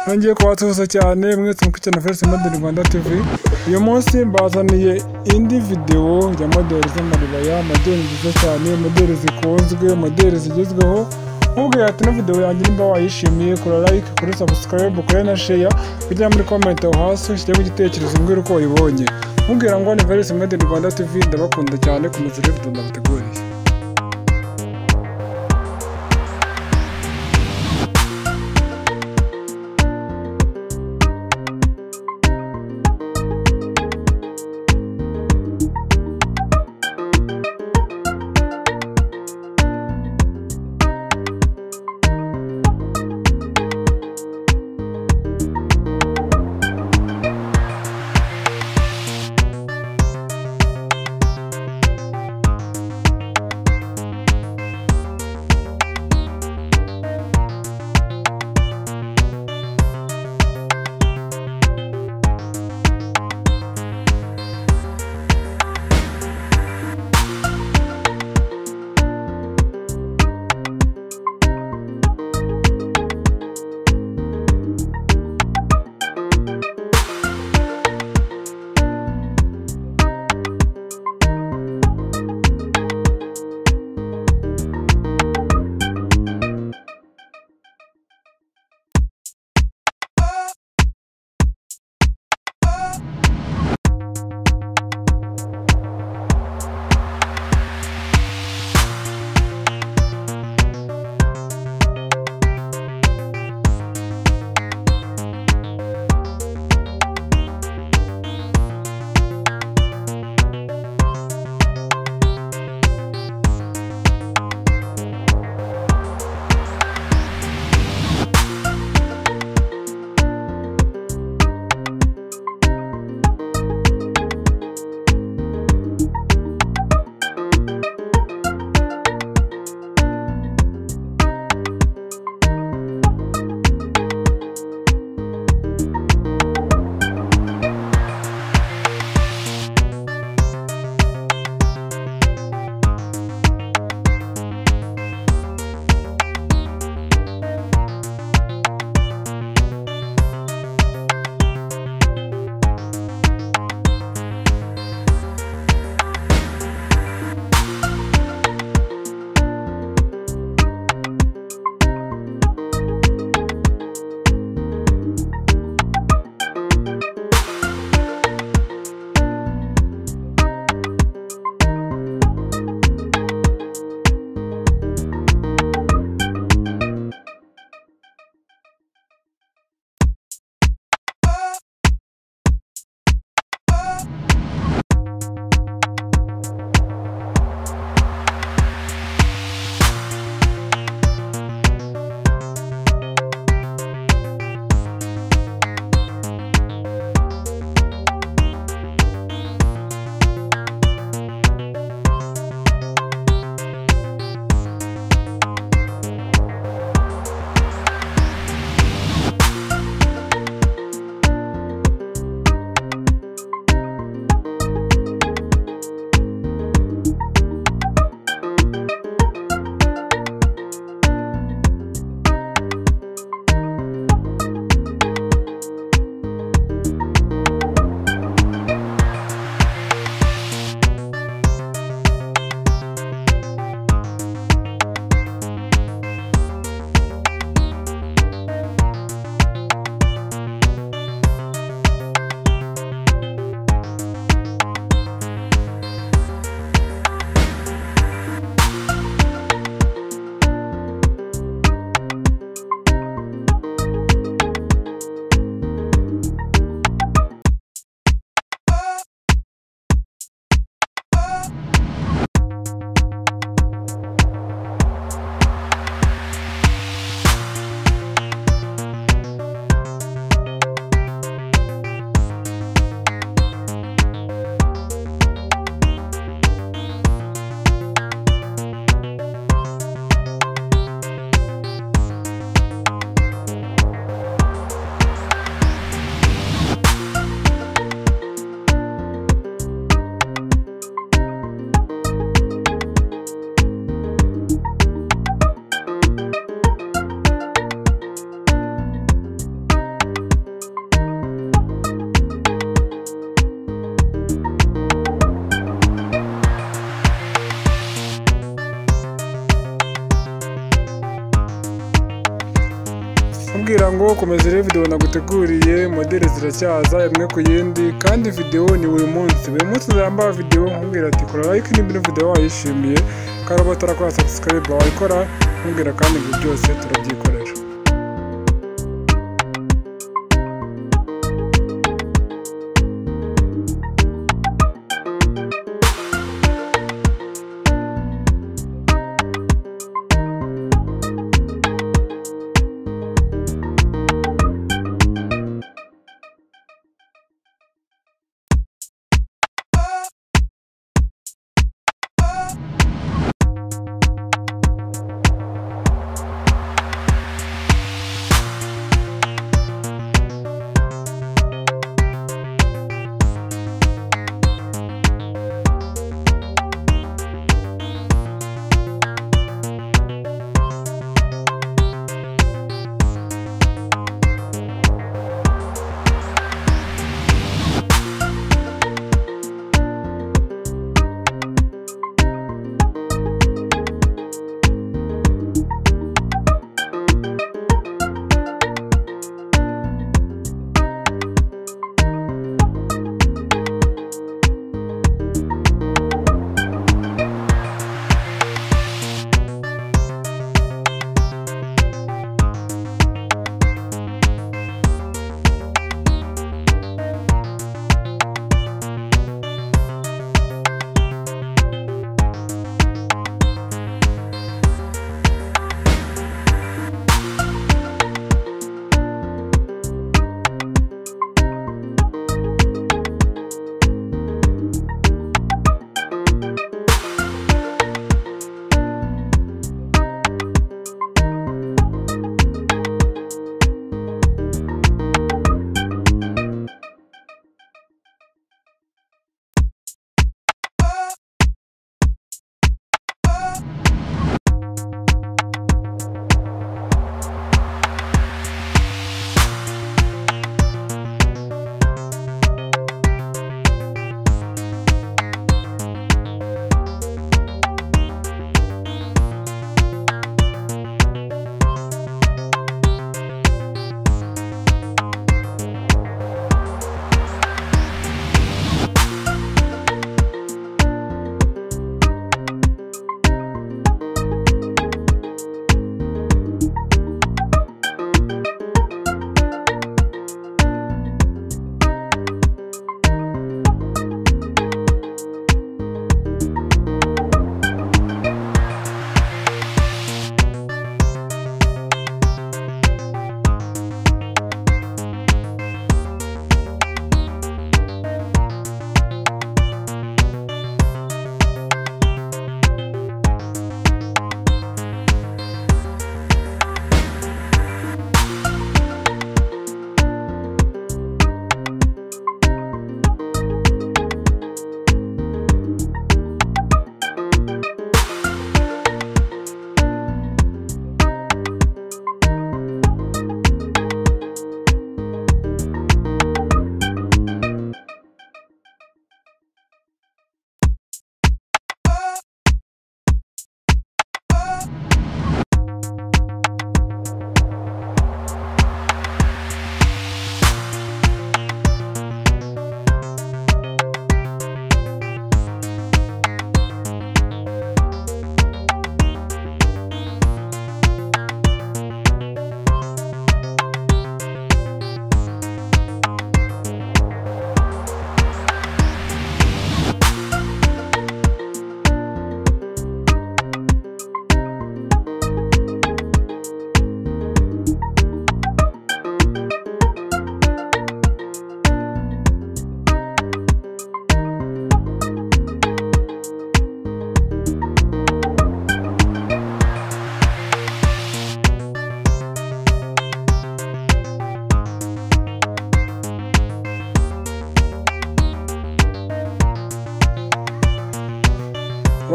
nongeye kubasuhuza cyane mwese mukurikiye na Felix Model Rwanda TV uyu munsi mbazaniye indi videwo ya modeli z'amaribaya modeli nziza cyane modeli zikunzwe modeli zigezweho nkubwira ati ino videwo yanjye nimba wayishimiye kora like kuri subscribe kuri na share kujya muri comment aho hasi ushyiremo igitekerezo mbwira uko wayibonye mubwira ngo ni Felix Model Rwanda TV ndabakunda cyane ku muzire video ndabateguriye kubwira ngo komeza urebe videwo naguteguriye modeli ziracyaza imwe ku yindi kandi videwo ni buri munsi buri munsi uzambara videwo nkubwira ati kora like nimba ino videwo wayishimiye kandi uba utarakora subscribe wayikora nkubwira kandi ibyo byose turabyikorera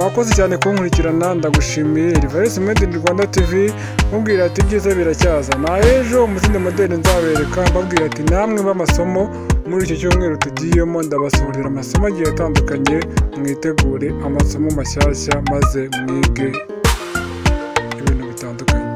wakoze cyane kunkurikirana ndagushimiye rivarisi made in rwanda tv mubwira ati ibyiza biracyaza na ejo mu zindi modeli nzabereka mbabwira ati namwe b'amasomo muri icyo cyumweru tugiyemo ndabasohorera amasomo agiye atandukanye mwitegure amasomo mashyashya maze mwige ibintu bitandukanye